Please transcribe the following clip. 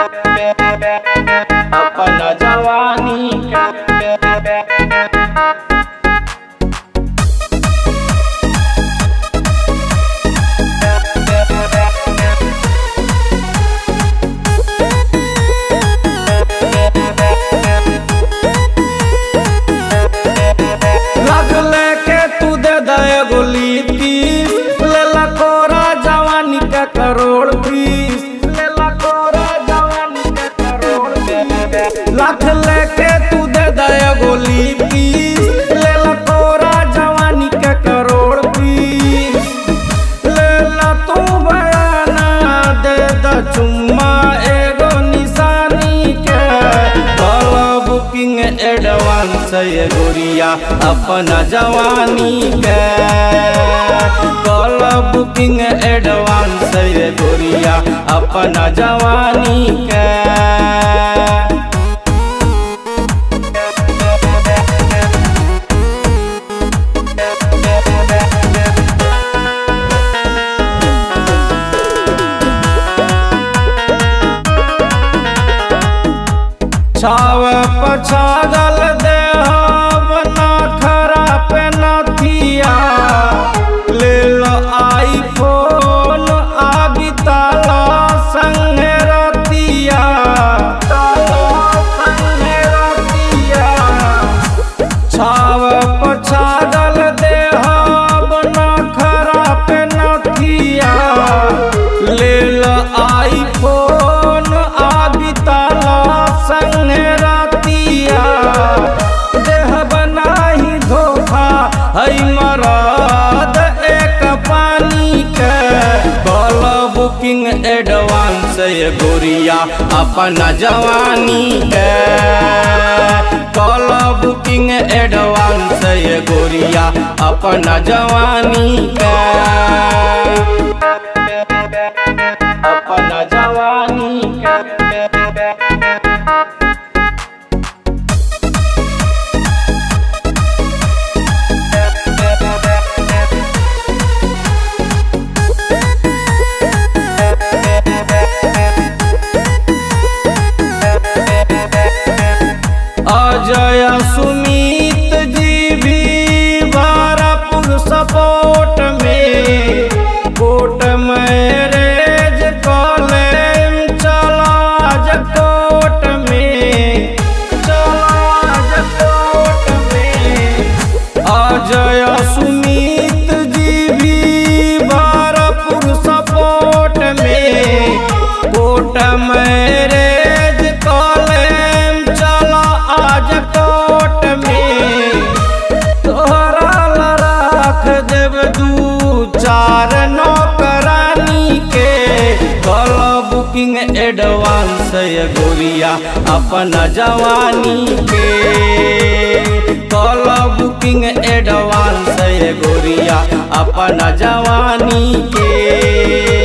अपना जवानी के लग लेके तू दे दे एगो लीती ले ला कोरा जवानी का करोड़ पीस ले ला कोरा जवानी का करोड़ पीस लाख लेके तू दे दे एगो लीती ले ला कोरा जवानी का करोड़ पीस ले ला तू बयाना दे द चुम्मा एगो निशानी के कल बुकिंग एडवांस ये गोरिया अपना जवानी के कल बुकिंग एडवांस ये गोरिया अपना जवानी के छाव पछागल देह बना खरा पे नथिया ले लो आईफोन आबी ताला संगे रतिया संगे रतिया छाव पछागल देह बना खरा पे नथिया ले लो आईफोन आबी ताला संगे रतिया देह बनाही धोखा हई मरद एक पानी के कल बुकिंग एडवांस ये गोरिया अपना जवानी के कल बुकिंग एडवांस ये गोरिया अपना जवानी के अपना जवानी के अजय सुमित जी भी भारपुर सपोर्ट में कोट मैरेज कॉलेम चला आज कोर्ट में चला आज कोर्ट में अजय सुमित जी भी भारपुर सपोर्ट में कोट मैरेज कॉलेम चला आज कोर्ट में तोहरा ला राख देव दू चार नौकरानी के कल बुकिंग एडवांस ये गोरिया अपना जवानी के कल बुकिंग एडवांस ये गोरिया अपना जवानी के